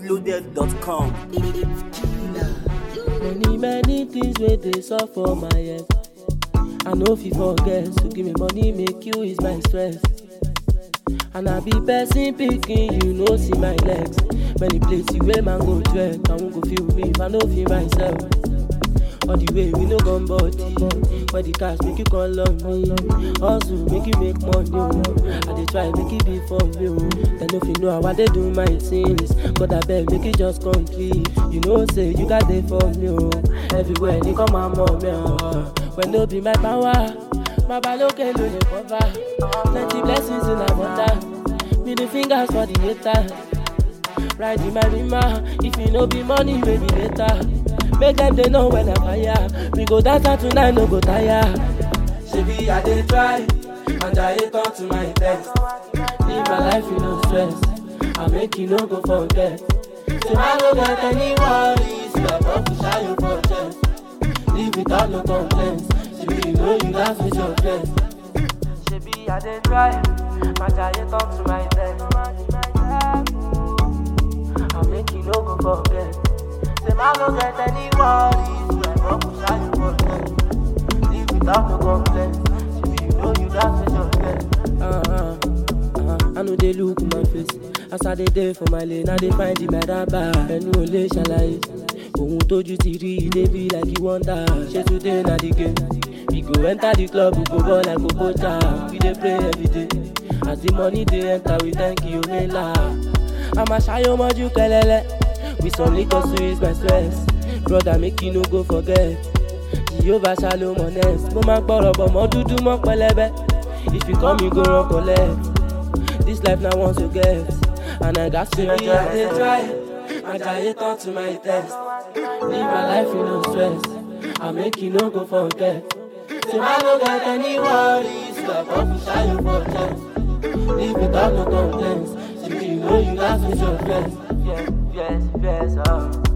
NigerPhoenixLoaded.com. Many many things wey dey sup for my head. I no fit forget, so give me money make you ease my stress. And I be person pikin, you no see my legs. Many places wey man go trek, I won't go feel me if I no feel myself. All the way we no gun body, where the cash make you call on me. Hustle make you make money, oh. I dey try make it be for me, oh. Then if you know how I dey do my things, God I beg make it just complete. You know say you got there for me, oh. Everywhere they come my mommy, oh. When no be my power, my baloke no dey cover. Plenty blessings in abundance, middle fingers for the hater. Ride in my rima, if you no be money, maybe later. Make them they know when I fire. We go dance out tonight, no go tire. Shebi I dey try, and I hate on to my test. Live my life in no stress. I make you no go forget. So I no get any worries. You are about to shine your for chest. Live without no complaints. Shebi you know you laugh with your chest. Shebi I dey try, and I hate on to my test. I make you no go forget. Say I no get any worries. You are about to shine your for chest. Live without no complaints. Shebi you know you laugh with your chest. Uh-huh. Uh-huh. I know they look my face. As I dey there for my lane, I dey find the meraba. Ẹnu ò lè ṣàlàyé. Ohun tójú ti rí i dey be like you wonder. Ṣé today na the game? We go enter the club, we go ball like Obota. We dey pray every day. As the money dey enter, we thank you, Mela. Àmà ṣayọ mọ́jú kẹlẹ́lẹ́. With some liquor to ease my stress. Brother, make you no go forget. Jehovah shalom honest. Mo máa gbọ́rọ̀ bọ̀ mọ́ dúdú mọ́ pẹlẹbẹ. If you come, you go run collect. This life na once you get. And I got to be I dey try. I try turn to my test. Live my life in no stress. I make you no go forget. Say I no get any worries. You are about to shine your for chest. Live without no complaints. Shebi you know you laugh with your friends. Yes, yes, yes, oh.